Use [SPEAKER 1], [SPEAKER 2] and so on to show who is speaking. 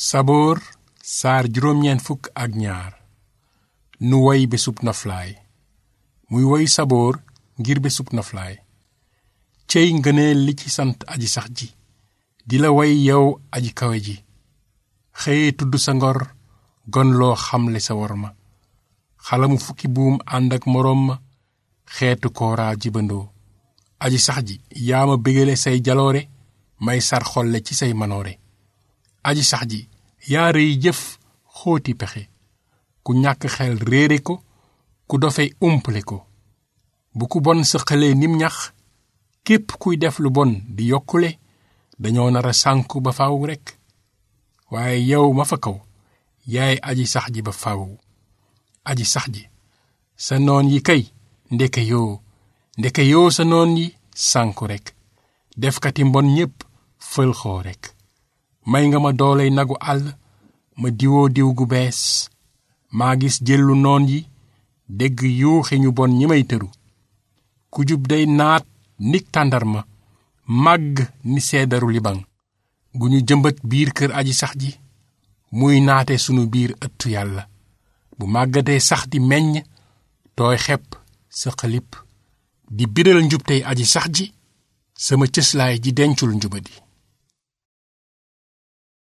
[SPEAKER 1] saboor saar juróom-ñeent fukk ak ñaar nu woy bésub noflaay muy woy saboor ngir bésub noflaay cey ngëneel li ci sant aji sax ji di la woy yow aji kawe ji xëye tudd sa ngor gon loo xamle sa wor ma xalamu fukki buum ànd ak moroom ma xeetu kooraa jibandoo aji sax ji yaa ma bégale say jaloore may sar xolle ci say manoore aji sax ji yaa rëy jëf xóoti pexe ku ñàkk xel réere ko ku dofe umpale ko bu ku bon sëqalee nim ñax képp kuy def lu bon di yokkule dañoo nar a sànku ba faw rekk waaye yow ma fa kaw yaay aji sax ji ba faw aji sax ji sa noon yi kay ndeke yoo ndeke yoo sa noon yi sànku rekk defkati mbon ñépp fël xoo rekk may nga ma dooley nagu àll ma diwoo diw gu bees maa gis jëllu noon yi dégg yuuxi ñu bon ñi may tëru ku jub day naat nik tàndarma màgg ni seedaru libaŋ gu ñu jëmbat biir kër aji sax ji muy naate sunu biir ëttu yàlla bu màggatee sax di meññ tooy xepp sa xalip di biral njubtey aji sax ji sama cëslaay ji dencul njubadi